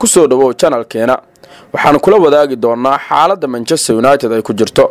kusoo dhawow janalkeena waxaan kula wadaagi doonaa xaaladda manchester united ay ku jirto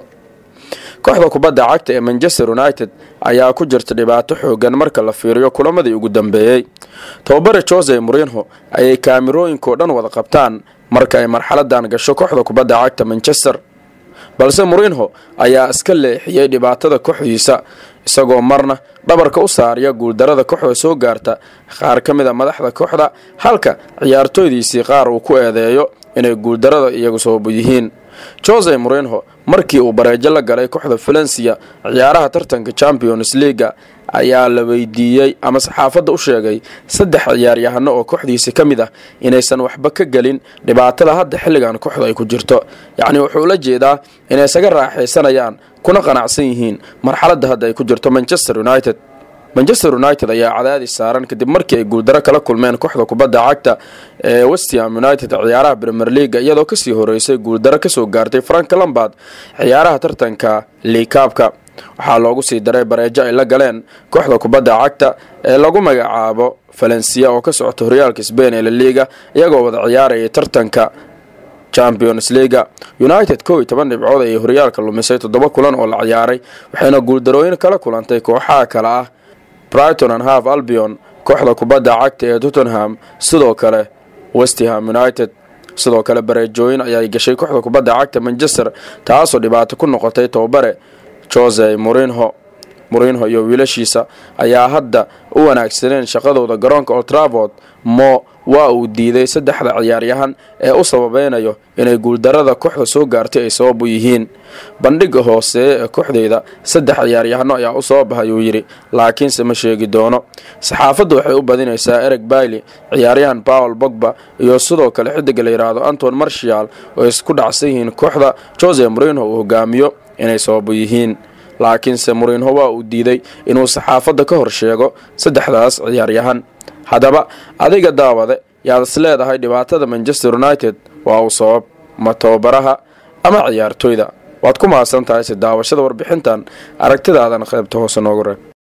kooxda kubadda cagta ee manchester united ayaa ku jirta dhibaato xoogan marka la fiiriyo kulamadii ugu dambeeyey tababare jose morinho ayay kaamirooyinkao dhan wada qabtaan marka ay marxaladan gasho kooxda kubadda cagta manchester balse morinho ayaa iska leexiyey dhibaatada kooxdiisa isagoo marna dhabarka u saariya guuldarada kooxda soo gaarta qaar ka mid a madaxda kooxda halka ciyaartooydiisii qaar uu ku eedeeyo inay guuldarada iyagu sababu yihiin jose morinho markii uu bareejo la galay kooxda valencia ciyaaraha tartanka champions leaga ayaa la weydiiyey ama saxaafadda u sheegay saddex ciyaaryahano oo kooxdiisa ka mid ah inaysan waxba ka gelin dhibaatada hadda xilligan kooxda ay ku jirto yacni wuxuu la jeedaa inay isaga raaxaysanayaan kuna qanacsan yihiin marxaladda hadda ay ku jirto manchester united manchester united ayaa cadaadis saaran kadib markii ay guuldaro kala kulmeen kooxda kubadda cagta ee westham united ciyaaraha premier leaga iyadoo kasii horeysay guuldaro kasoo gaartay frank lambard ciyaaraha tartanka liikaabka waxaa loogu sii daray bareejo ay la galeen kooxda kubadda cagta ee lagu magacaabo valencia oo ka socota horyaalka sbain ee laliga iyagoo wada ciyaarayay tartanka champions leaga united kow iyo toban dhibcood ayay horyaalka lumisay toddoba kulan oo la ciyaaray waxayna guuldarooyin kala kulantay kooxaha kale ah brighton and half albion kooxda kubadda cagta ee tottenham sidoo kale westham united sidoo kale bareejooyin ayay gashay kooxda kubadda cagta manchester taasoo dhibaato ku noqotay tababare jose morinho morinho iyo wiilashiisa ayaa hadda u wanaagsaneen shaqadooda garoonka oltravord mo waa uu diiday saddexda ciyaaryahan ee u sababeynayo inay guuldarada kooxda soo gaartay ay sabab u yihiin bandhiga hooseeye ee kooxdeyda saddex ciyaaryahano ayaa u soo bahay uu yidhi laakiinse ma sheegi doono saxaafaddu waxay u badinaysaa ereg bailey ciyaaryahan paul bogba iyo sidoo kale xidiga la yidhaahdo anton marshall oo isku dhacsan yihiin kooxda jose morinho uu hogaamiyo inay sababu yihiin laakiinse morinho waa uu diiday inuu saxaafadda ka hor sheego saddexdaas ciyaaryahan haddaba adiga daawade yaad is leedahay dhibaatada manchester united waa uu sabab ma tababaraha ama ciyaartooyda waad ku mahadsan tahay si daawashada warbixintan aragtidaadana qaybta hoose noogu reeb